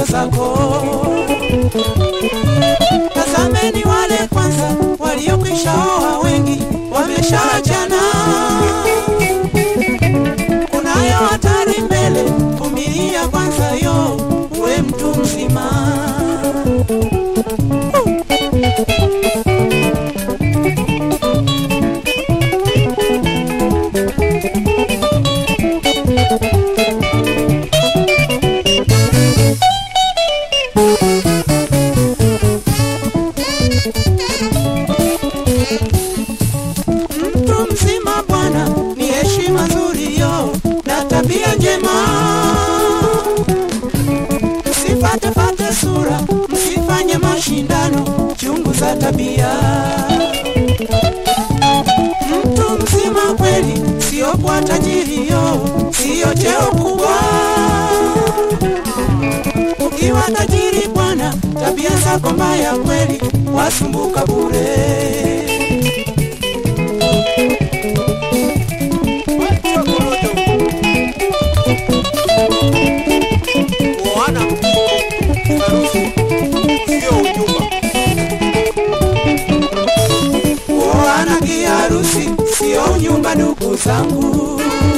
tabia zako. Tazameni wale kwanza waliokwisha oa, wengi wameshaachana. Kunayo hatari mbele, vumilia kwanza yo, uwe mtu mzima. Mtu mzima bwana, ni heshima nzuri yo na tabia njema. Msifatefate sura, msifanye mashindano, chunguza tabia. Mtu mzima kweli, sio kwa tajiri yo, sio cheo kubwa. Ukiwa tajiri bwana, tabia zako mbaya kweli, wasumbuka bure. kuoana harusi sio ujumba. Kuoana kiharusi sio nyumba, ndugu zangu.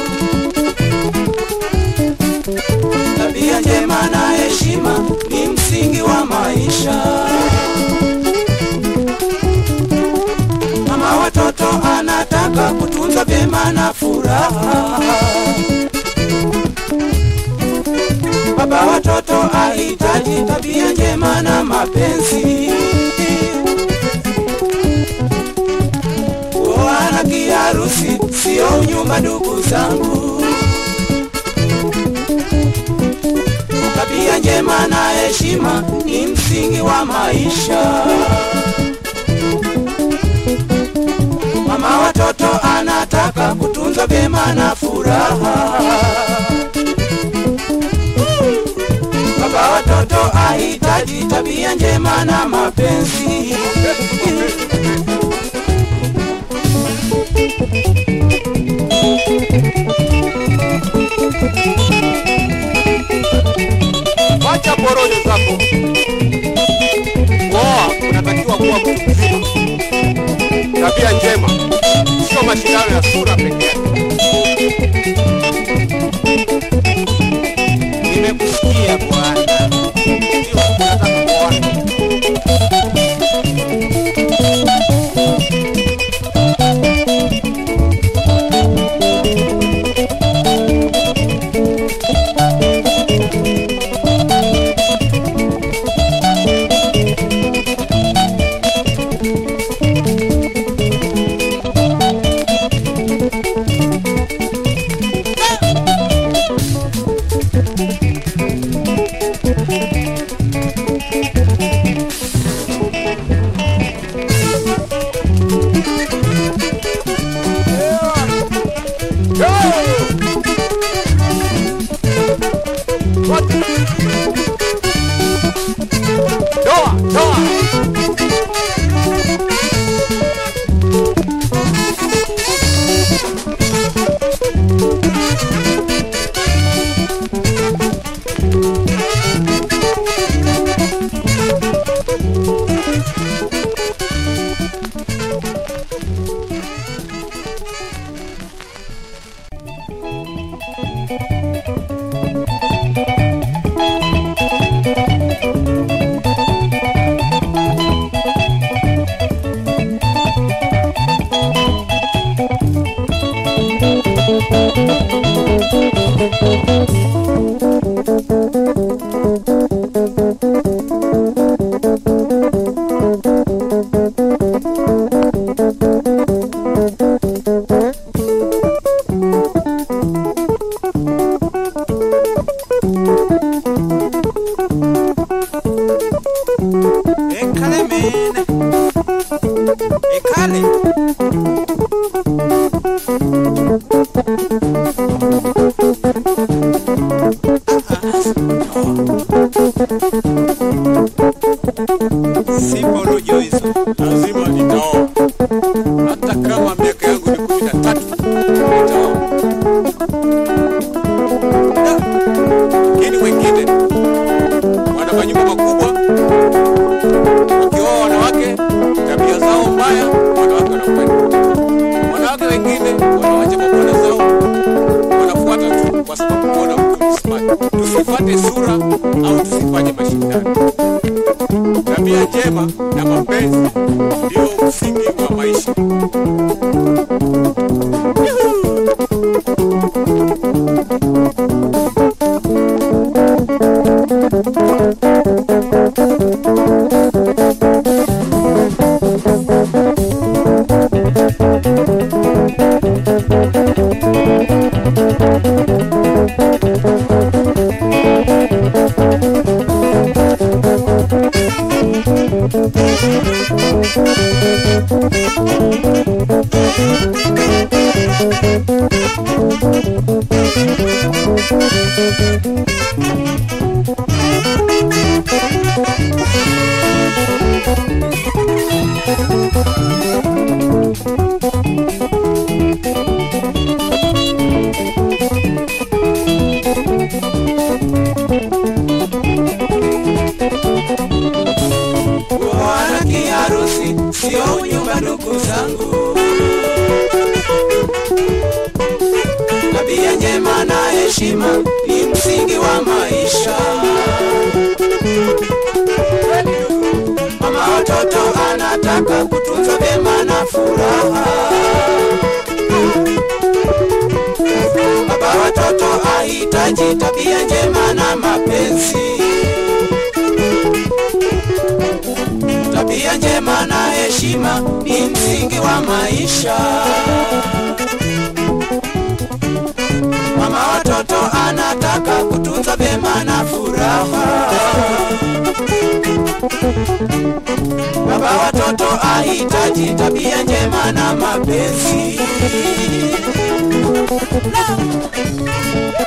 Tabia njema na heshima ni msingi wa maisha. Mama watoto anataka kutunza vyema na furaha. Baba watoto ahitaji tabia njema na mapenzi. Kuoana kiharusi sio nyumba, ndugu zangu. Tabia njema na heshima ni msingi wa maisha. Mama watoto anataka kutunza vyema na furaha. Baba watoto ahitaji tabia njema na mapenzi. Wacha porojo zako. Kuoa unatakiwa kuwa mtu mzima, tabia njema, sio mashindano ya sura pekee yake. Nimekusikia bwana. Ndio unataka kuoana. wanawake wengine wanawacha mabwana zao wanafuata tu kwa sababu kuona mtu ni smart. Tusifuate sura au tusifanye mashindano. Tabia njema na mapenzi ndio msingi wa maisha. Kuoana kiharusi sio unyumba, ndugu zangu. Tabia njema na heshima ni msingi wa maisha. Mama watoto anataka kutunza vyema na furaha. Baba watoto ahitaji tabia njema na mapenzi. Tabia njema na heshima ni msingi wa maisha. Mama watoto anataka kutunza vyema na furaha. Baba watoto ahitaji tabia njema na mapenzi.